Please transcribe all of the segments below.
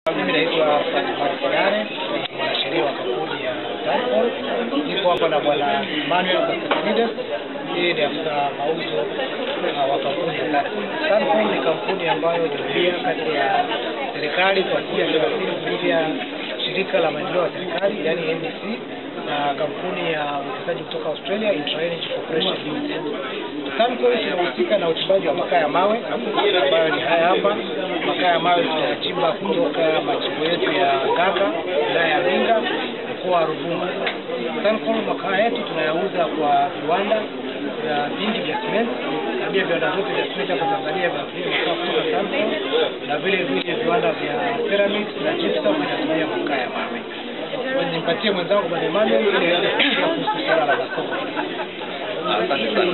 Mimi naitwa Fatima Kidare, ni mwanasheria wa kampuni ya Tanpol. Niko hapa na bwana Manuel Constantinides, yeye ni afisa mauzo uh, wa kampuni ya Tanpol. Tanpol ni kampuni ambayo iliingia kati ya serikali kwa asilimia thelathini kupitia shirika la maendeleo ya serikali yani NDC na kampuni ya uwekezaji kutoka Australia Intra-Energy Corporation Limited. Tanpol tunahusika na uchimbaji wa makaa ya mawe ambayo ni haya hapa. Makaa ya mawe tunayachimba kutoka machimbo yetu ya Ngaka, wilaya ya Mbinga, mkoa wa Ruvuma. Tanpol makaa yetu tunayauza kwa viwanda vya vingi vya simenti na pia viwanda vyote vya simenti hapa Tanzania vinatumia makaa kutoka Tanpol na vile vile viwanda vya ceramics na gypsum vinatumia makaa ya mawe. Nimpatie mwenzangu Bwana Emmanuel ili aweze kusikia kuhusu swala la masoko. Asante sana.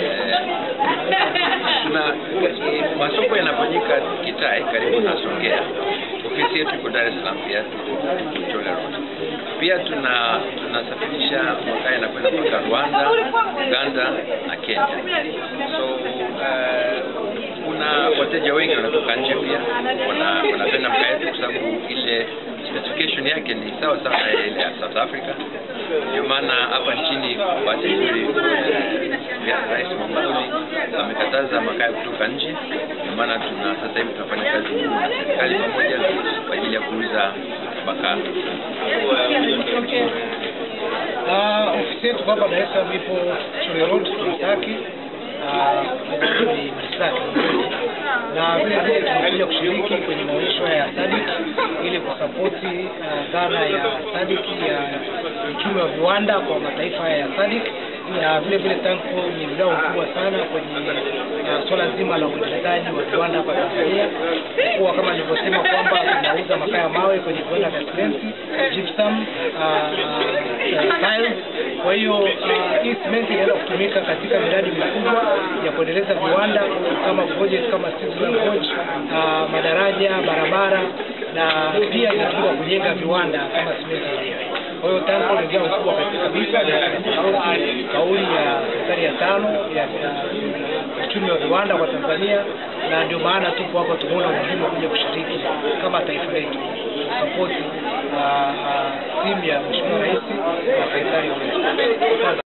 Eh, Tuna eh, masoko yanafanyika Kitai karibu na Songea. Ofisi yetu iko Dar es Salaam pia tuko Chole Road. Pia tuna tunasafirisha makaa yanakwenda mpaka Rwanda, Uganda na Kenya. So eh, kuna wateja wengi wanatoka nje pia wana- wanapenda makaa yetu kwa sababu ile specification yake ni sawa sawa na ile ya South Africa. Ndio maana hapa nchini bahati nzuri eh, ya Rais Magufuli amekataza makaa kutoka nje. Ndio maana tuna sasa hivi tunafanya kazi ngumu na serikali pamoja kwa ajili ya kuuza makaa. Ah, ofisi yetu hapa Dar es Salaam ipo Chole Road Masaki. Ah, ni Masaki na vile vile tunakuja kushiriki kwenye maonyesho haya ya SADC ili kusapoti ah, dhana ya SADC ya uchumi wa viwanda kwa mataifa haya ya SADC na vile vile Tanpol ni mdau mkubwa sana kwenye uh, swala zima la uendelezaji wa viwanda hapa Tanzania, kuwa kama nilivyosema kwamba tunauza makaa ya mawe kwenye viwanda vya simenti, gypsum, uh, uh, tiles. Kwa hiyo uh, hii simenti inaenda kutumika katika miradi mikubwa ya kuendeleza viwanda kama project kama Steel Gorge, uh, madaraja, barabara na pia inatumika kujenga viwanda kama simenti yenyewe. Kwa hiyo Tanpol ni jambo kubwa kabisa na tunasapoti kauli ya serikali ya tano ya ya uchumi wa viwanda kwa Tanzania, na ndio maana tupo hapa, tumeona umuhimu wa kuja kushiriki kama taifa letu kusapoti timu ya Mheshimiwa Rais na serikali ya